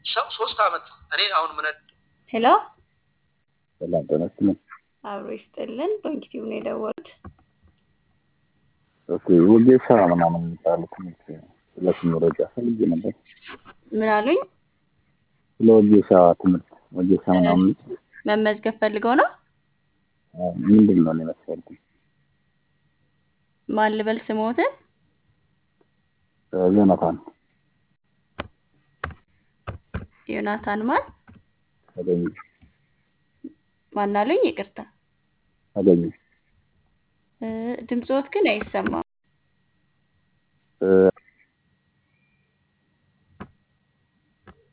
ሰው ሶስት አመት እኔ አሁን ምን ሄሎ ሰላም ጤና ይስጥልኝ። አብሮ ይስጥልን። ዶንኪቲቭ ነው የደወሉት። ኦኬ ወጌሻ ምናምን የሚባሉ ትምህርት ስለሱ መረጃ ፈልጌ ነበር። ምን አሉኝ? ስለ ወጌሻ ትምህርት ወጌሻ ምናምን መመዝገብ ፈልገው ነው? አዎ፣ ምንድን ነው እኔ መሰልኩኝ ማን ልበል ስሞትን? ዮናታን ዮናታን ማን አገኘ ማን አሉኝ? ይቅርታ አገኘ እ፣ ድምፅዎት ግን አይሰማም።